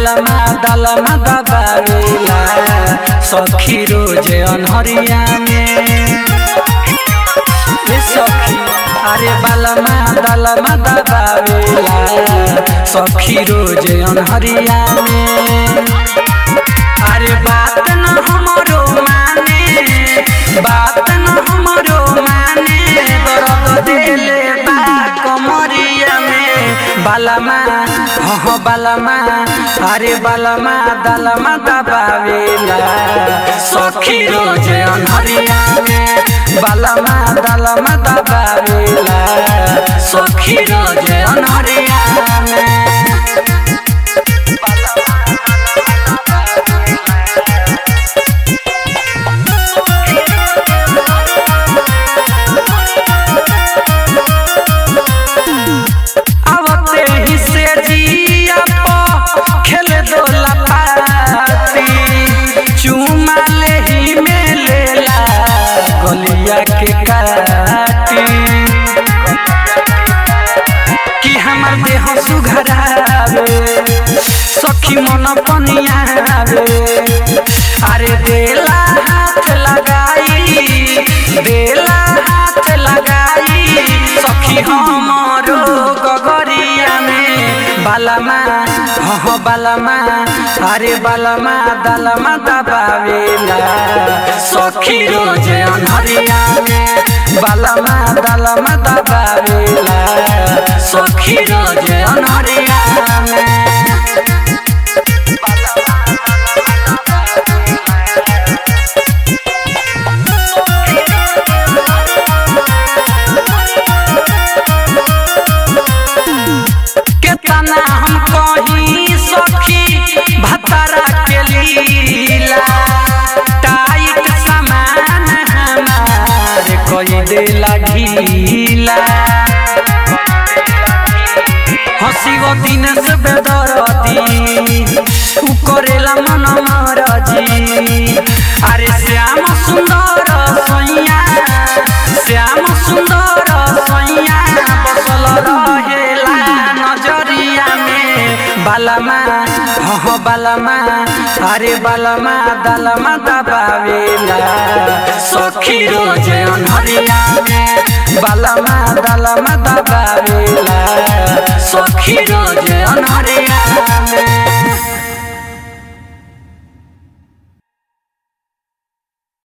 बालमा दलमा दबावेला सखी रोज अनहरिया में रे सखी अरे बालमा दलमा दबावेला सखी रोज अनहरिया में अरे बात न हमरो माने बात न हमरो माने दर्द देले बा कमरिया में बालमा हो बालमा अरे बालमा दलमा दबावेला सखी रोज अनहरिया में बालमा दलमा दबावेला सखी रोज अनहरिया में आवते ही से जिया पो खेल दो लपाती चुमा ले ही में लेला गलिया के काटी कि हमर देह सुघरावे सखी मन पनियावे अरे देला हाथ लगाई देला हाथ लगाई सखी हमरो गगरिया में बालमा हो बालमा अरे बालमा दलमा दबावेला सखी रोज अनहरिया में बालमा दलमा दबावेला सखी रोज अनहरिया में केतना हम कही सखी भतरा के लीला टाइट सामान हमार कई देला ढीला हसी गो दिन से बेदरती उ करेला मन मरजी अरे श्याम सुंदर सैया श्याम सुंदर सैया बसल रहेला नजरिया में बालमा हो बालमा अरे बालमा दलमा दबावेला सखी रोज अनहरिया में बालमा दलमा दबावेला सखी रोज अनहरिया में